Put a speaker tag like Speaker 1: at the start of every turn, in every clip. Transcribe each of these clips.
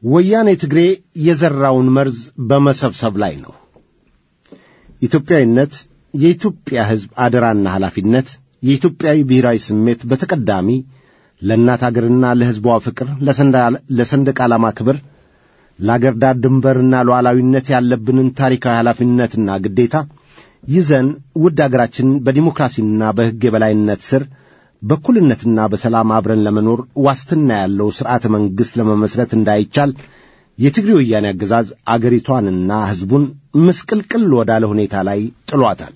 Speaker 1: ወያኔ ትግሬ የዘራውን መርዝ በመሰብሰብ ላይ ነው። ኢትዮጵያዊነት የኢትዮጵያ ሕዝብ አደራና ኃላፊነት፣ የኢትዮጵያዊ ብሔራዊ ስሜት በተቀዳሚ ለእናት አገርና ለሕዝቧ ፍቅር፣ ለሰንደቅ ዓላማ ክብር፣ ለአገር ዳር ድንበርና ሉዓላዊነት ያለብንን ታሪካዊ ኃላፊነትና ግዴታ ይዘን ውድ አገራችንን በዲሞክራሲና በሕግ የበላይነት ስር በእኩልነትና በሰላም አብረን ለመኖር ዋስትና ያለው ሥርዓተ መንግሥት ለመመሥረት እንዳይቻል የትግሬ ወያኔ አገዛዝ አገሪቷንና ሕዝቡን ምስቅልቅል ወዳለ ሁኔታ ላይ ጥሏታል።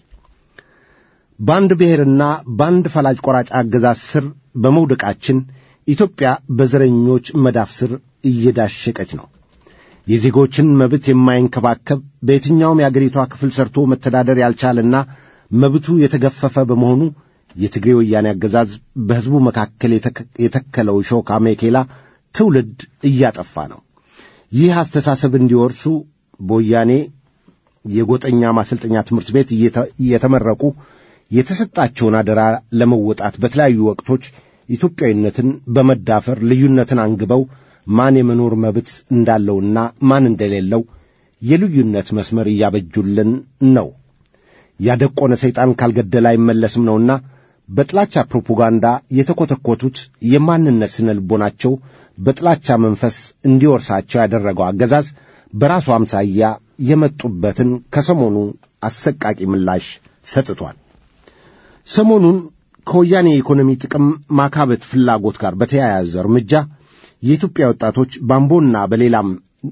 Speaker 1: በአንድ ብሔርና በአንድ ፈላጭ ቆራጭ አገዛዝ ስር በመውደቃችን ኢትዮጵያ በዘረኞች መዳፍ ስር እየዳሸቀች ነው። የዜጎችን መብት የማይንከባከብ በየትኛውም የአገሪቷ ክፍል ሰርቶ መተዳደር ያልቻለና መብቱ የተገፈፈ በመሆኑ የትግሬ ወያኔ አገዛዝ በሕዝቡ መካከል የተከለው ሾክ አሜኬላ ትውልድ እያጠፋ ነው። ይህ አስተሳሰብ እንዲወርሱ በወያኔ የጎጠኛ ማሰልጠኛ ትምህርት ቤት እየተመረቁ የተሰጣቸውን አደራ ለመወጣት በተለያዩ ወቅቶች ኢትዮጵያዊነትን በመዳፈር ልዩነትን አንግበው ማን የመኖር መብት እንዳለውና ማን እንደሌለው የልዩነት መስመር እያበጁልን ነው። ያደቆነ ሰይጣን ካልገደለ አይመለስም ነውና በጥላቻ ፕሮፓጋንዳ የተኰተኰቱት የማንነት ስነ ልቦናቸው በጥላቻ መንፈስ እንዲወርሳቸው ያደረገው አገዛዝ በራሱ አምሳያ የመጡበትን ከሰሞኑ አሰቃቂ ምላሽ ሰጥቷል። ሰሞኑን ከወያኔ የኢኮኖሚ ጥቅም ማካበት ፍላጎት ጋር በተያያዘ እርምጃ የኢትዮጵያ ወጣቶች ባምቦና በሌላም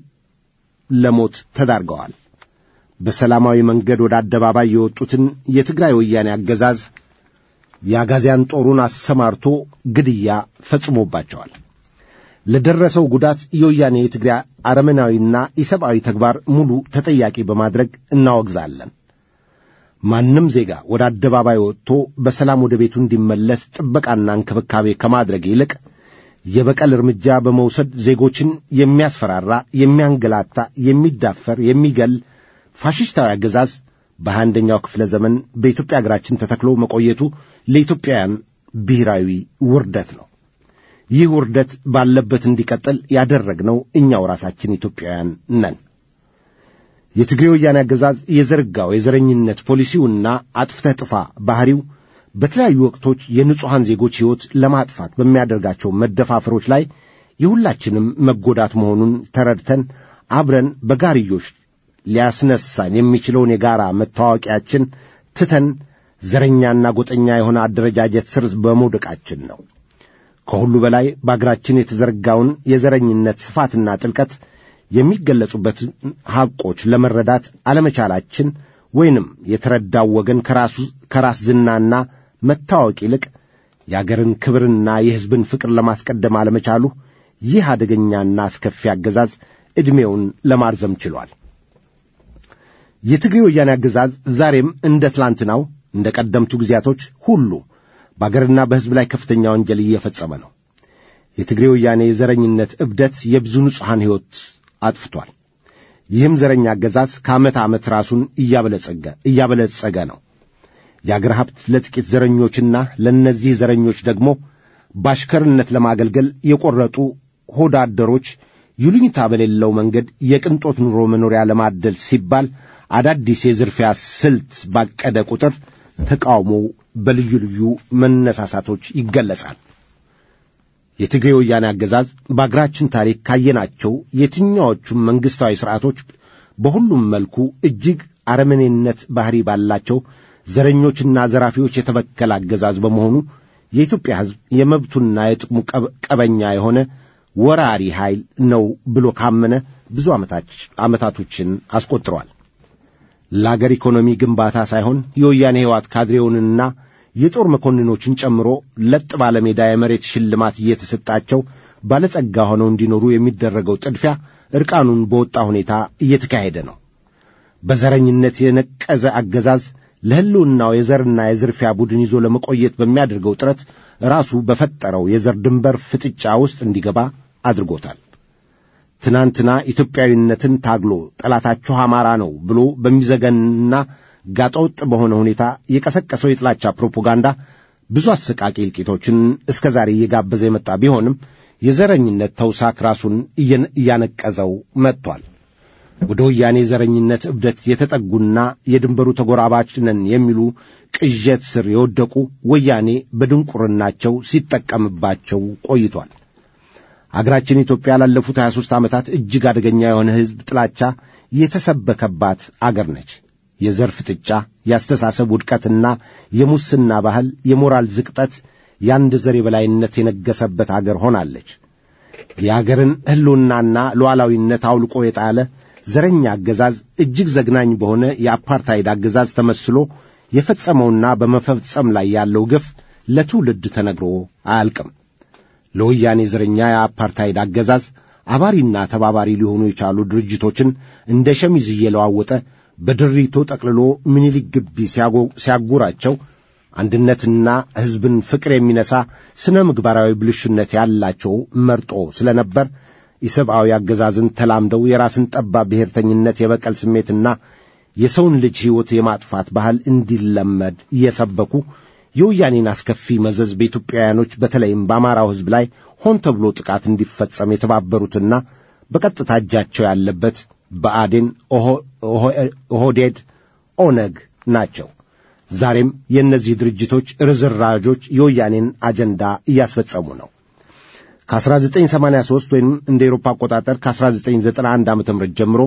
Speaker 1: ለሞት ተዳርገዋል። በሰላማዊ መንገድ ወደ አደባባይ የወጡትን የትግራይ ወያኔ አገዛዝ የአጋዚያን ጦሩን አሰማርቶ ግድያ ፈጽሞባቸዋል። ለደረሰው ጉዳት የወያኔ የትግራይ አረመናዊና ኢሰብአዊ ተግባር ሙሉ ተጠያቂ በማድረግ እናወግዛለን። ማንም ዜጋ ወደ አደባባይ ወጥቶ በሰላም ወደ ቤቱ እንዲመለስ ጥበቃና እንክብካቤ ከማድረግ ይልቅ የበቀል እርምጃ በመውሰድ ዜጎችን የሚያስፈራራ፣ የሚያንገላታ፣ የሚዳፈር፣ የሚገል ፋሽስታዊ አገዛዝ በሃያ አንደኛው ክፍለ ዘመን በኢትዮጵያ አገራችን ተተክሎ መቆየቱ ለኢትዮጵያውያን ብሔራዊ ውርደት ነው። ይህ ውርደት ባለበት እንዲቀጥል ያደረግነው እኛው ራሳችን ኢትዮጵያውያን ነን። የትግሬ ወያኔ አገዛዝ የዘረጋው የዘረኝነት ፖሊሲውና አጥፍተህ ጥፋ ባሕሪው በተለያዩ ወቅቶች የንጹሐን ዜጎች ሕይወት ለማጥፋት በሚያደርጋቸው መደፋፈሮች ላይ የሁላችንም መጎዳት መሆኑን ተረድተን አብረን በጋርዮሽ ሊያስነሳን የሚችለውን የጋራ መታወቂያችን ትተን ዘረኛና ጎጠኛ የሆነ አደረጃጀት ስር በመውደቃችን ነው። ከሁሉ በላይ በአገራችን የተዘረጋውን የዘረኝነት ስፋትና ጥልቀት የሚገለጹበትን ሐቆች ለመረዳት አለመቻላችን ወይንም የተረዳው ወገን ከራስ ዝናና መታወቅ ይልቅ የአገርን ክብርና የሕዝብን ፍቅር ለማስቀደም አለመቻሉ ይህ አደገኛና አስከፊ አገዛዝ ዕድሜውን ለማርዘም ችሏል። የትግሬ ወያኔ አገዛዝ ዛሬም እንደ ትላንትናው እንደ ቀደምቱ ጊዜያቶች ሁሉ በአገርና በሕዝብ ላይ ከፍተኛ ወንጀል እየፈጸመ ነው። የትግሬ ወያኔ የዘረኝነት እብደት የብዙ ንጹሐን ሕይወት አጥፍቷል። ይህም ዘረኛ አገዛዝ ከዓመት ዓመት ራሱን እያበለጸገ እያበለጸገ ነው። የአገር ሀብት ለጥቂት ዘረኞችና ለእነዚህ ዘረኞች ደግሞ በአሽከርነት ለማገልገል የቈረጡ ሆዳ አደሮች ይሉኝታ በሌለው መንገድ የቅንጦት ኑሮ መኖሪያ ለማደል ሲባል አዳዲስ የዝርፊያ ስልት ባቀደ ቁጥር ተቃውሞው በልዩ ልዩ መነሳሳቶች ይገለጻል። የትግሬ ወያኔ አገዛዝ በአገራችን ታሪክ ካየናቸው የትኛዎቹም መንግሥታዊ ሥርዓቶች በሁሉም መልኩ እጅግ አረመኔነት ባሕሪ ባላቸው ዘረኞችና ዘራፊዎች የተበከለ አገዛዝ በመሆኑ የኢትዮጵያ ሕዝብ የመብቱና የጥቅሙ ቀበኛ የሆነ ወራሪ ኃይል ነው ብሎ ካመነ ብዙ ዓመታቶችን አስቆጥሯል። ለአገር ኢኮኖሚ ግንባታ ሳይሆን የወያኔ ሕይወት ካድሬውንና የጦር መኮንኖችን ጨምሮ ለጥ ባለ ሜዳ የመሬት ሽልማት እየተሰጣቸው ባለጸጋ ሆነው እንዲኖሩ የሚደረገው ጥድፊያ ዕርቃኑን በወጣ ሁኔታ እየተካሄደ ነው። በዘረኝነት የነቀዘ አገዛዝ ለሕልውናው የዘርና የዝርፊያ ቡድን ይዞ ለመቆየት በሚያደርገው ጥረት ራሱ በፈጠረው የዘር ድንበር ፍጥጫ ውስጥ እንዲገባ አድርጎታል። ትናንትና ኢትዮጵያዊነትን ታግሎ ጠላታችሁ አማራ ነው ብሎ በሚዘገንና ጋጠወጥ በሆነ ሁኔታ የቀሰቀሰው የጥላቻ ፕሮፓጋንዳ ብዙ አሰቃቂ እልቂቶችን እስከ ዛሬ እየጋበዘ የመጣ ቢሆንም የዘረኝነት ተውሳክ ራሱን እያነቀዘው መጥቷል። ወደ ወያኔ ዘረኝነት እብደት የተጠጉና የድንበሩ ተጎራባች ነን የሚሉ ቅዠት ስር የወደቁ ወያኔ በድንቁርናቸው ሲጠቀምባቸው ቆይቷል። አገራችን ኢትዮጵያ ላለፉት 23 ዓመታት እጅግ አደገኛ የሆነ ሕዝብ ጥላቻ የተሰበከባት አገር ነች። የዘር ፍጥጫ፣ የአስተሳሰብ ውድቀትና የሙስና ባህል፣ የሞራል ዝቅጠት፣ የአንድ ዘር የበላይነት የነገሰበት አገር ሆናለች። የአገርን ሕልውናና ሉዓላዊነት አውልቆ የጣለ ዘረኛ አገዛዝ እጅግ ዘግናኝ በሆነ የአፓርታይድ አገዛዝ ተመስሎ የፈጸመውና በመፈጸም ላይ ያለው ግፍ ለትውልድ ተነግሮ አያልቅም። ለወያኔ ዘረኛ የአፓርታይድ አገዛዝ አባሪና ተባባሪ ሊሆኑ የቻሉ ድርጅቶችን እንደ ሸሚዝ እየለዋወጠ በድሪቶ ጠቅልሎ ምኒልክ ግቢ ሲያጎራቸው አንድነትና ሕዝብን ፍቅር የሚነሳ ስነ ምግባራዊ ብልሹነት ያላቸው መርጦ ስለነበር የሰብአዊ አገዛዝን ተላምደው የራስን ጠባብ ብሔርተኝነት፣ የበቀል ስሜትና የሰውን ልጅ ሕይወት የማጥፋት ባህል እንዲለመድ እየሰበኩ የወያኔን አስከፊ መዘዝ በኢትዮጵያውያኖች በተለይም በአማራው ሕዝብ ላይ ሆን ተብሎ ጥቃት እንዲፈጸም የተባበሩትና በቀጥታ እጃቸው ያለበት ብአዴን፣ ኦህዴድ፣ ኦነግ ናቸው። ዛሬም የእነዚህ ድርጅቶች ርዝራዦች የወያኔን አጀንዳ እያስፈጸሙ ነው። ከ1983 ወይም እንደ ኤሮፓ አቆጣጠር ከ1991 ዓ ም ጀምሮ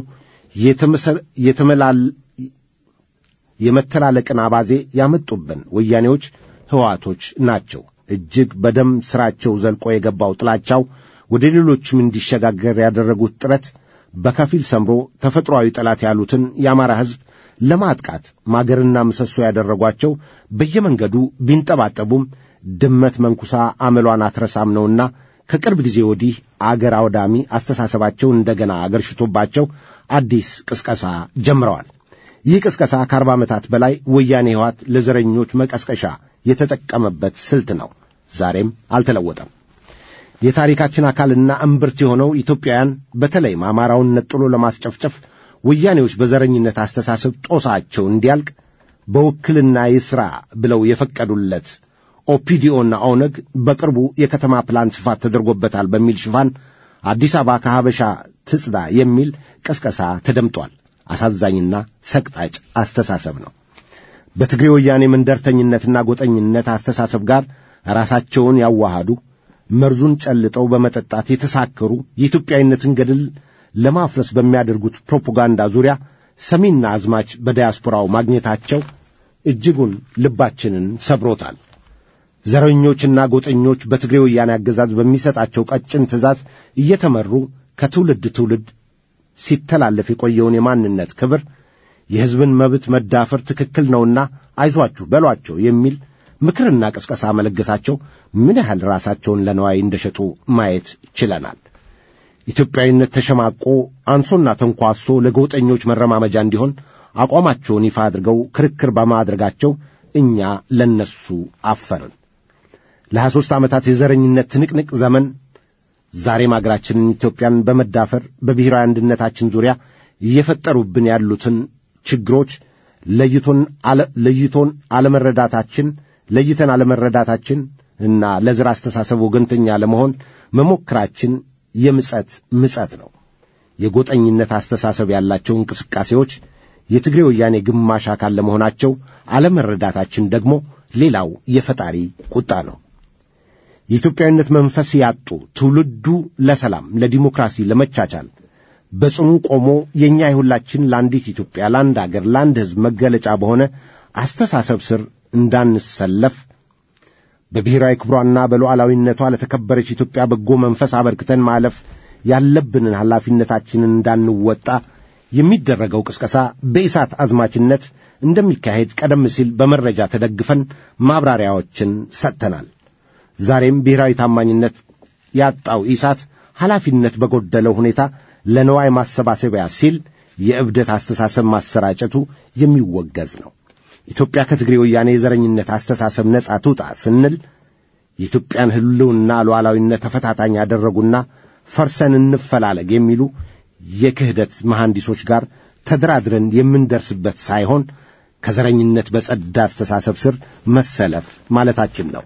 Speaker 1: የመተላለቅን አባዜ ያመጡብን ወያኔዎች ሕዋቶች ናቸው። እጅግ በደም ሥራቸው ዘልቆ የገባው ጥላቻው ወደ ሌሎችም እንዲሸጋገር ያደረጉት ጥረት በከፊል ሰምሮ ተፈጥሮአዊ ጠላት ያሉትን የአማራ ሕዝብ ለማጥቃት ማገርና ምሰሶ ያደረጓቸው በየመንገዱ ቢንጠባጠቡም ድመት መንኩሳ አመሏን አትረሳም ነውና ከቅርብ ጊዜ ወዲህ አገር አውዳሚ አስተሳሰባቸው እንደገና አገርሽቶባቸው አዲስ ቅስቀሳ ጀምረዋል። ይህ ቅስቀሳ ከአርባ ዓመታት በላይ ወያኔ ሕይወት ለዘረኞች መቀስቀሻ የተጠቀመበት ስልት ነው። ዛሬም አልተለወጠም። የታሪካችን አካልና እምብርት የሆነው ኢትዮጵያውያን በተለይም አማራውን ነጥሎ ለማስጨፍጨፍ ወያኔዎች በዘረኝነት አስተሳሰብ ጦሳቸው እንዲያልቅ በውክልና ይሥራ ብለው የፈቀዱለት ኦፒዲኦና ኦነግ በቅርቡ የከተማ ፕላን ስፋት ተደርጎበታል በሚል ሽፋን አዲስ አበባ ከሀበሻ ትጽዳ የሚል ቀስቀሳ ተደምጧል። አሳዛኝና ሰቅጣጭ አስተሳሰብ ነው። በትግሬ ወያኔ መንደርተኝነትና ጎጠኝነት አስተሳሰብ ጋር ራሳቸውን ያዋሃዱ መርዙን ጨልጠው በመጠጣት የተሳከሩ የኢትዮጵያዊነትን ገድል ለማፍረስ በሚያደርጉት ፕሮፓጋንዳ ዙሪያ ሰሚና አዝማች በዳያስፖራው ማግኘታቸው እጅጉን ልባችንን ሰብሮታል። ዘረኞችና ጎጠኞች በትግሬ ወያኔ አገዛዝ በሚሰጣቸው ቀጭን ትእዛዝ እየተመሩ ከትውልድ ትውልድ ሲተላለፍ የቆየውን የማንነት ክብር፣ የሕዝብን መብት መዳፈር ትክክል ነውና አይዟችሁ በሏቸው የሚል ምክርና ቅስቀሳ መለገሳቸው ምን ያህል ራሳቸውን ለነዋይ እንደሸጡ ማየት ችለናል። ኢትዮጵያዊነት ተሸማቆ አንሶና ተንኳሶ ለጎጠኞች መረማመጃ እንዲሆን አቋማቸውን ይፋ አድርገው ክርክር በማድረጋቸው እኛ ለነሱ አፈርን። ለሀያ ሦስት ዓመታት የዘረኝነት ትንቅንቅ ዘመን ዛሬም አገራችንን ኢትዮጵያን በመዳፈር በብሔራዊ አንድነታችን ዙሪያ እየፈጠሩብን ያሉትን ችግሮች ለይቶን ለይቶን አለመረዳታችን ለይተን አለመረዳታችን እና ለዘር አስተሳሰብ ወገንተኛ ለመሆን መሞከራችን የምጸት ምጸት ነው። የጎጠኝነት አስተሳሰብ ያላቸው እንቅስቃሴዎች የትግሬ ወያኔ ግማሽ አካል ለመሆናቸው አለመረዳታችን ደግሞ ሌላው የፈጣሪ ቁጣ ነው። የኢትዮጵያዊነት መንፈስ ያጡ ትውልዱ ለሰላም፣ ለዲሞክራሲ፣ ለመቻቻል በጽኑ ቆሞ የእኛ የሁላችን ለአንዲት ኢትዮጵያ፣ ለአንድ አገር፣ ለአንድ ሕዝብ መገለጫ በሆነ አስተሳሰብ ስር እንዳንሰለፍ በብሔራዊ ክብሯና በሉዓላዊነቷ ለተከበረች ኢትዮጵያ በጎ መንፈስ አበርክተን ማለፍ ያለብንን ኃላፊነታችንን እንዳንወጣ የሚደረገው ቅስቀሳ በኢሳት አዝማችነት እንደሚካሄድ ቀደም ሲል በመረጃ ተደግፈን ማብራሪያዎችን ሰጥተናል። ዛሬም ብሔራዊ ታማኝነት ያጣው ኢሳት ኃላፊነት በጎደለው ሁኔታ ለነዋይ ማሰባሰቢያ ሲል የእብደት አስተሳሰብ ማሰራጨቱ የሚወገዝ ነው። ኢትዮጵያ ከትግሬ ወያኔ የዘረኝነት አስተሳሰብ ነጻ ትውጣ ስንል የኢትዮጵያን ሕልውና ሉዓላዊነት ተፈታታኝ ያደረጉና ፈርሰን እንፈላለግ የሚሉ የክህደት መሐንዲሶች ጋር ተደራድረን የምንደርስበት ሳይሆን ከዘረኝነት በጸዳ አስተሳሰብ ስር መሰለፍ ማለታችን ነው።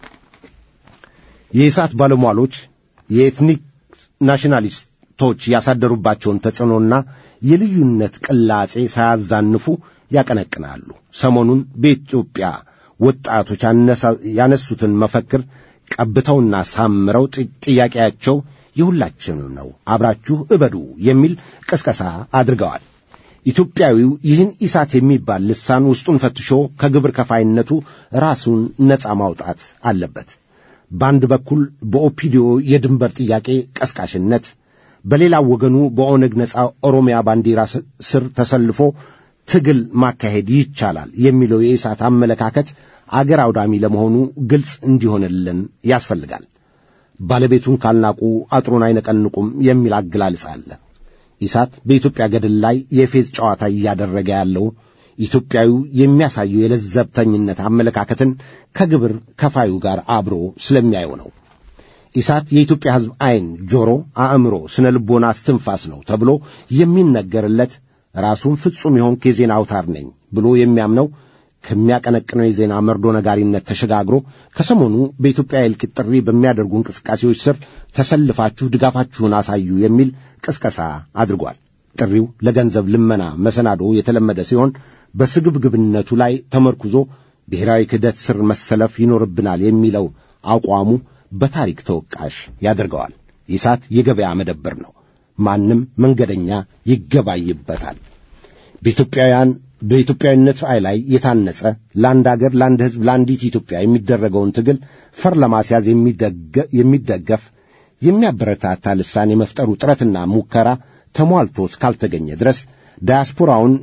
Speaker 1: የኢሳት ባለሟሎች የኤትኒክ ናሽናሊስቶች ያሳደሩባቸውን ተጽዕኖና የልዩነት ቅላጼ ሳያዛንፉ ያቀነቅናሉ። ሰሞኑን በኢትዮጵያ ወጣቶች ያነሱትን መፈክር ቀብተውና ሳምረው ጥያቄያቸው የሁላችንም ነው፣ አብራችሁ እበዱ የሚል ቅስቀሳ አድርገዋል። ኢትዮጵያዊው ይህን ኢሳት የሚባል ልሳን ውስጡን ፈትሾ ከግብር ከፋይነቱ ራሱን ነፃ ማውጣት አለበት። በአንድ በኩል በኦፒዲዮ የድንበር ጥያቄ ቀስቃሽነት፣ በሌላው ወገኑ በኦነግ ነፃ ኦሮሚያ ባንዲራ ስር ተሰልፎ ትግል ማካሄድ ይቻላል የሚለው የኢሳት አመለካከት አገር አውዳሚ ለመሆኑ ግልጽ እንዲሆንልን ያስፈልጋል። ባለቤቱን ካልናቁ አጥሩን አይነቀንቁም የሚል አገላለጽ አለ። ኢሳት በኢትዮጵያ ገድል ላይ የፌዝ ጨዋታ እያደረገ ያለው ኢትዮጵያዊው የሚያሳየው የለዘብተኝነት አመለካከትን ከግብር ከፋዩ ጋር አብሮ ስለሚያየው ነው። ኢሳት የኢትዮጵያ ሕዝብ ዐይን፣ ጆሮ፣ አእምሮ፣ ስነ ልቦና እስትንፋስ ነው ተብሎ የሚነገርለት ራሱን ፍጹም የሆንክ የዜና አውታር ነኝ ብሎ የሚያምነው ከሚያቀነቅነው የዜና መርዶ ነጋሪነት ተሸጋግሮ ከሰሞኑ በኢትዮጵያ የእልቂት ጥሪ በሚያደርጉ እንቅስቃሴዎች ስር ተሰልፋችሁ ድጋፋችሁን አሳዩ የሚል ቅስቀሳ አድርጓል። ጥሪው ለገንዘብ ልመና መሰናዶ የተለመደ ሲሆን በስግብግብነቱ ላይ ተመርኩዞ ብሔራዊ ክህደት ስር መሰለፍ ይኖርብናል የሚለው አቋሙ በታሪክ ተወቃሽ ያደርገዋል። ኢሳት የገበያ መደብር ነው። ማንም መንገደኛ ይገባይበታል። በኢትዮጵያውያን በኢትዮጵያዊነት ላይ የታነጸ ለአንድ አገር፣ ለአንድ ሕዝብ፣ ለአንዲት ኢትዮጵያ የሚደረገውን ትግል ፈር ለማስያዝ የሚደገፍ የሚያበረታታ ልሳን የመፍጠሩ ጥረትና ሙከራ ተሟልቶ እስካልተገኘ ድረስ ዳያስፖራውን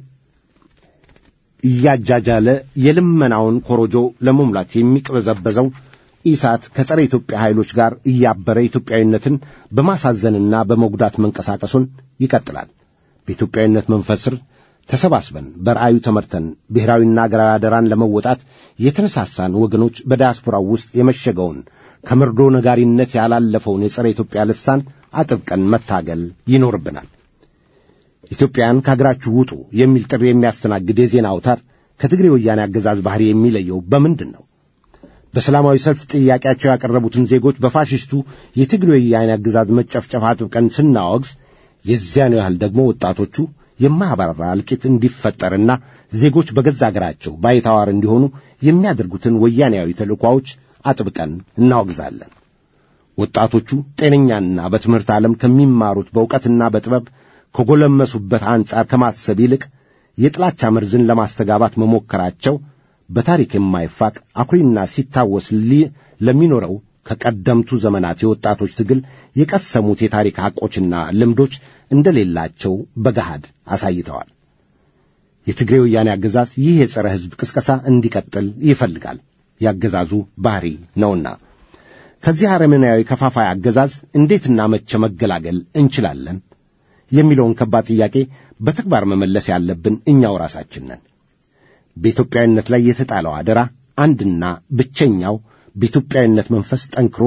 Speaker 1: እያጃጃለ የልመናውን ኮሮጆ ለመሙላት የሚቅበዘበዘው ኢሳት ከጸረ ኢትዮጵያ ኃይሎች ጋር እያበረ ኢትዮጵያዊነትን በማሳዘንና በመጉዳት መንቀሳቀሱን ይቀጥላል። በኢትዮጵያዊነት መንፈስ ስር ተሰባስበን በራእዩ ተመርተን ብሔራዊና አገራዊ አደራን ለመወጣት የተነሳሳን ወገኖች በዳያስፖራው ውስጥ የመሸገውን ከመርዶ ነጋሪነት ያላለፈውን የጸረ ኢትዮጵያ ልሳን አጥብቀን መታገል ይኖርብናል። ኢትዮጵያን ከአገራችሁ ውጡ የሚል ጥሪ የሚያስተናግድ የዜና አውታር ከትግሬ ወያኔ አገዛዝ ባህሪ የሚለየው በምንድን ነው? በሰላማዊ ሰልፍ ጥያቄያቸው ያቀረቡትን ዜጎች በፋሽስቱ የትግሬ ወያኔ አገዛዝ መጨፍጨፍ አጥብቀን ስናወግዝ የዚያኑ ያህል ደግሞ ወጣቶቹ የማያባራ እልቂት እንዲፈጠርና ዜጎች በገዛ አገራቸው ባይታዋር እንዲሆኑ የሚያደርጉትን ወያኔያዊ ተልእኳዎች አጥብቀን እናወግዛለን። ወጣቶቹ ጤነኛና በትምህርት ዓለም ከሚማሩት በእውቀትና በጥበብ ከጎለመሱበት አንጻር ከማሰብ ይልቅ የጥላቻ መርዝን ለማስተጋባት መሞከራቸው በታሪክ የማይፋቅ አኩሪና ሲታወስ ለሚኖረው ከቀደምቱ ዘመናት የወጣቶች ትግል የቀሰሙት የታሪክ ሐቆችና ልምዶች እንደሌላቸው በገሃድ አሳይተዋል። የትግሬ ወያኔ አገዛዝ ይህ የጸረ ሕዝብ ቅስቀሳ እንዲቀጥል ይፈልጋል። ያገዛዙ ባህሪ ነውና ከዚህ አረመናዊ ከፋፋይ አገዛዝ እንዴትና መቼ መገላገል እንችላለን የሚለውን ከባድ ጥያቄ በተግባር መመለስ ያለብን እኛው ራሳችን ነን። በኢትዮጵያዊነት ላይ የተጣለው አደራ አንድና ብቸኛው በኢትዮጵያዊነት መንፈስ ጠንክሮ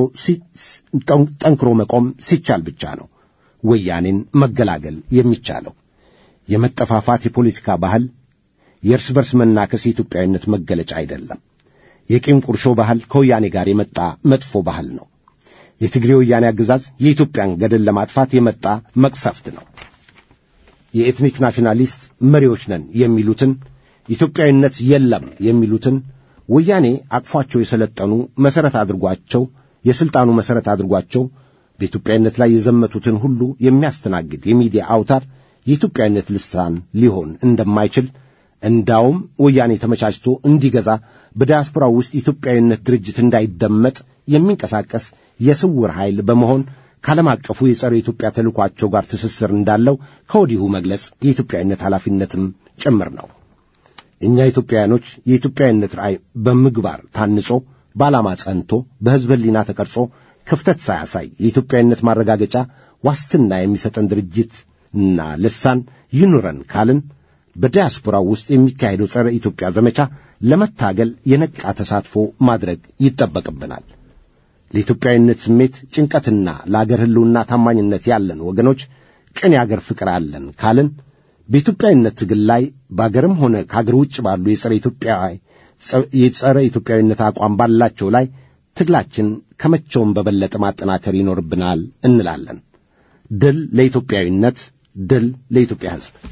Speaker 1: ጠንክሮ መቆም ሲቻል ብቻ ነው ወያኔን መገላገል የሚቻለው። የመጠፋፋት የፖለቲካ ባህል፣ የእርስ በርስ መናከስ የኢትዮጵያዊነት መገለጫ አይደለም። የቂም ቁርሾ ባህል ከወያኔ ጋር የመጣ መጥፎ ባህል ነው። የትግሬ ወያኔ አገዛዝ የኢትዮጵያን ገደል ለማጥፋት የመጣ መቅሰፍት ነው። የኤትኒክ ናሽናሊስት መሪዎች ነን የሚሉትን ኢትዮጵያዊነት የለም የሚሉትን ወያኔ አቅፏቸው የሰለጠኑ መሠረት አድርጓቸው የሥልጣኑ መሠረት አድርጓቸው በኢትዮጵያዊነት ላይ የዘመቱትን ሁሉ የሚያስተናግድ የሚዲያ አውታር የኢትዮጵያዊነት ልሳን ሊሆን እንደማይችል እንዳውም ወያኔ ተመቻችቶ እንዲገዛ በዲያስፖራው ውስጥ ኢትዮጵያዊነት ድርጅት እንዳይደመጥ የሚንቀሳቀስ የስውር ኃይል በመሆን ከዓለም አቀፉ የጸረ ኢትዮጵያ ተልኳቸው ጋር ትስስር እንዳለው ከወዲሁ መግለጽ የኢትዮጵያዊነት ኃላፊነትም ጭምር ነው። እኛ ኢትዮጵያውያኖች የኢትዮጵያዊነት ራእይ በምግባር ታንጾ በዓላማ ጸንቶ በሕዝብ ሕሊና ተቀርጾ ክፍተት ሳያሳይ የኢትዮጵያዊነት ማረጋገጫ ዋስትና የሚሰጠን ድርጅትና ልሳን ይኑረን ካልን በዲያስፖራው ውስጥ የሚካሄደው ጸረ ኢትዮጵያ ዘመቻ ለመታገል የነቃ ተሳትፎ ማድረግ ይጠበቅብናል። ለኢትዮጵያዊነት ስሜት ጭንቀትና ለአገር ሕልውና ታማኝነት ያለን ወገኖች ቅን የአገር ፍቅር አለን ካልን በኢትዮጵያዊነት ትግል ላይ በአገርም ሆነ ከአገር ውጭ ባሉ የጸረ ኢትዮጵያ የጸረ ኢትዮጵያዊነት አቋም ባላቸው ላይ ትግላችን ከመቼውም በበለጠ ማጠናከር ይኖርብናል እንላለን። ድል ለኢትዮጵያዊነት፣ ድል ለኢትዮጵያ ሕዝብ።